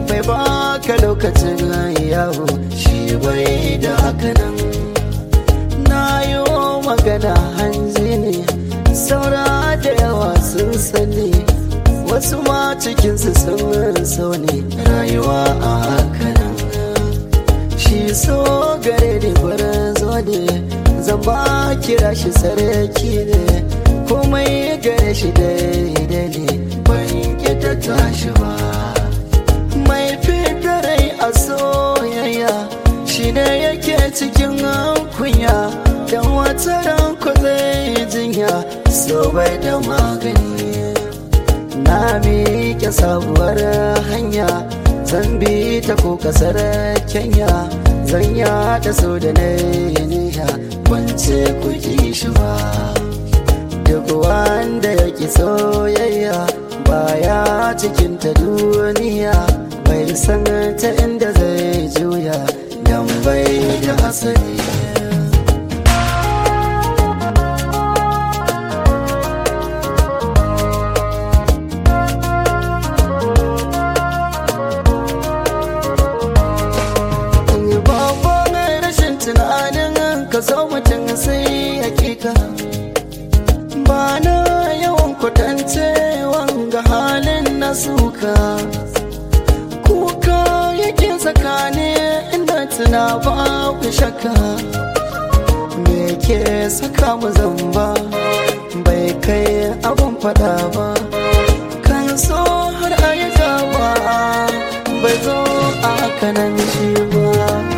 bai baka lokacin yawo shi bai da hakanan na yi magana hanzi ne saura da yawa sun sani wasu ma cikinsu sun so ne rayuwa a hakanan shi so gare ni zo ne zan ba kira shi sarki ne komai gare shi daidai ne ban ta tashi ba mai rai a soyayya shi ne yake cikin kunya dan wata ranku zai jinya so bai da magani na miƙe sabuwar hanya zan bi ta ko kasar kenya zan yada so da na niyya ban ce ku ki shi ba duk wanda ya ki soyayya baya cikin ta duniya bai san ta inda zai juya dan bai da asali tunanin ka so mutum sai hakika ba na yawan kwatance wanga halin na suka kuka yake tsakani inda tuna babu shakka me ke saka mu zamba bai kai abun fada ba kan so har ayyuka ba bai zo a kanan shi ba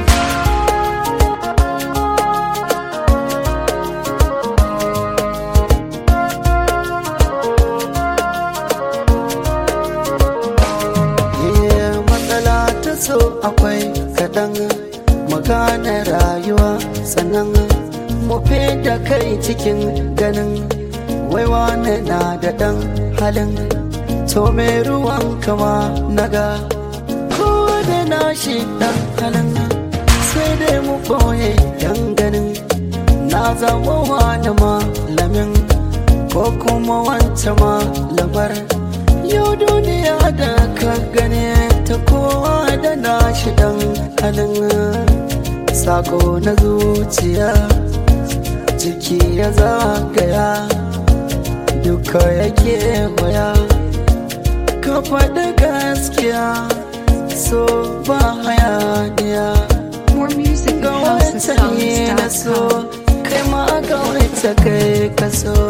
so akwai kaɗan magana rayuwa sannan mufe da kai cikin ganin waiwa na da ɗan halin to mai ruwan kama naga ko da na shi ɗan halin sai dai mu ɓoye dan ganin na zama wani malamin ko kuma wancan malamar yau duniya da ka gane ta kowa da nashi dan halin sako na zuciya ciki ya zagaya duka yake waya ka faɗi gaskiya so ba hayaniya More music ga at wata ne na so houseofsounds.com. kai ma ga wata kai ka so